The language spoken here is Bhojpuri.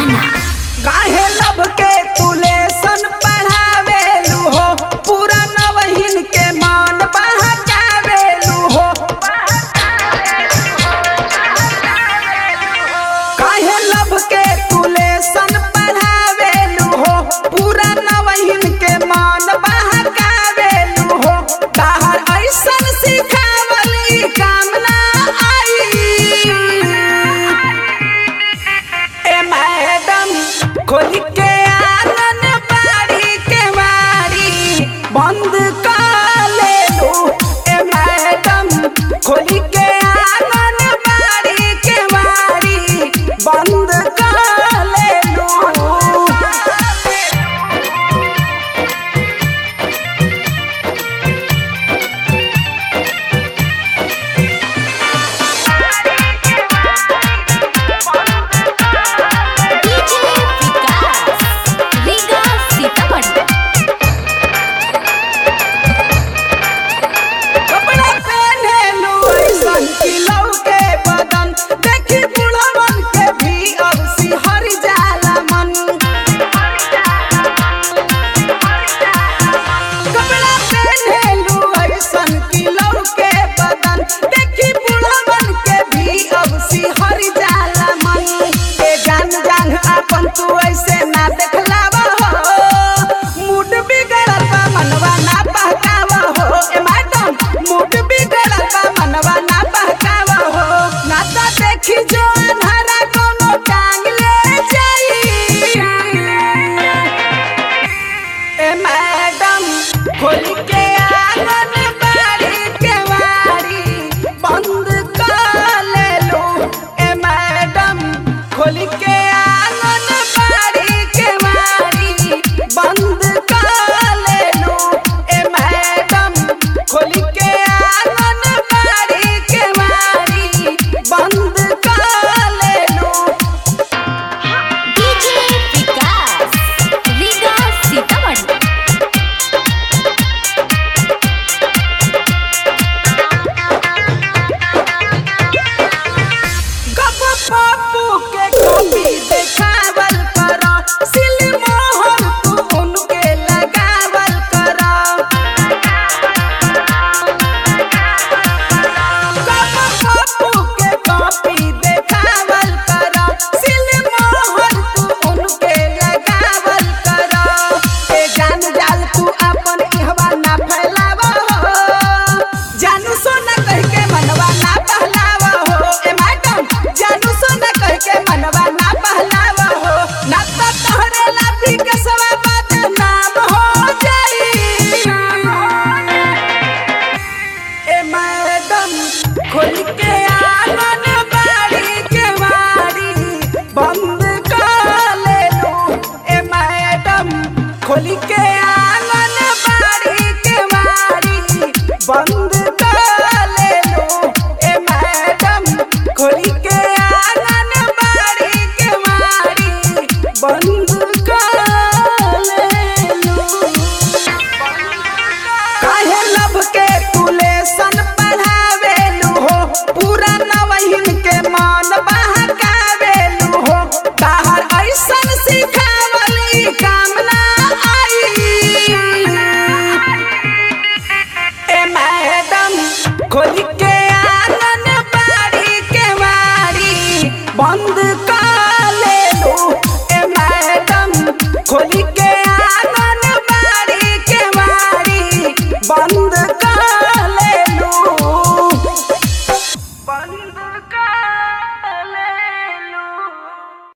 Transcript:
दीवाना काहे लब के तू लेसन पढ़ावेलू हो पूरा नवहिन के मान बहकावेलू हो काहे लब के तू लेसन पढ़ावेलू हो पूरा नवहिन के मान बहकावेलू हो बाहर ऐसन सिखावल ई काम ना आई ए मैडम खोल के आंगन बाड़ी के बाड़ी बंद कर ले लो ए मैडम खोल के आंगन बाड़ी के बाड़ी बंद कर ले लो डीजे विकास रीगा सीतामढ़ी कपड़ा पहने लो ऐसन कि लौके बदन देखी बुढ़वन के भी अब सिहर जाला मन कपड़ा पहने लो ऐसन कि लौके बदन देखी बुढ़वन के भी अब सिहर जाला मन ए जान जान अपन तू ऐसे ना देखलावा हो मूड बिगड़ल बा मनवा ना बहकावा हो ए मैडम मूड बिगड़ल बा मनवा ना बहकावा हो ना तो देखी जो अन्हारा कोनो टांग ले जाई ए मैडम खोल के आंगन बाड़ी के बाड़ी बंद कर ले लो ए मैडम खोल के आंगन बाड़ी के बाड़ी बंद कर ले लो ए मैडम खोल के आंगन बाड़ी के बाड़ी बंद कर ले लो डीजे विकास रीगा सीतामढ़ी गप पप्पू के कॉपी देखावल करो सिल मोहर तू उनके लगावल करो गप पप्पू के कॉपी देखावल करो सिल मोहर तू उनके लगावल करो ए जान जाल तू अपन इहवा ना फैलावा हो जानू सोना कह के मनवा ना पहलावा हो ए मैडम जानू सोना कह के मनवा ना पहलावा हो ना तो तोहरे लाभी के सवा बात नाम हो जाई ए मैडम खोल के आंगन बाड़ी के बाड़ी बंद कर ले लो ए मैडम खोल के आंगन बाड़ी के बाड़ी बंद कर ले लो ए मैडम खोल के आंगन बाड़ी के बाड़ी बंद कर ले लो काहे लब के तू लेसन पढ़ावेलू हो पूरा नवहिन के मान बहकावेलू हो बाहर ऐसन सिखावल ई काम ना आई ए मैडम खोल के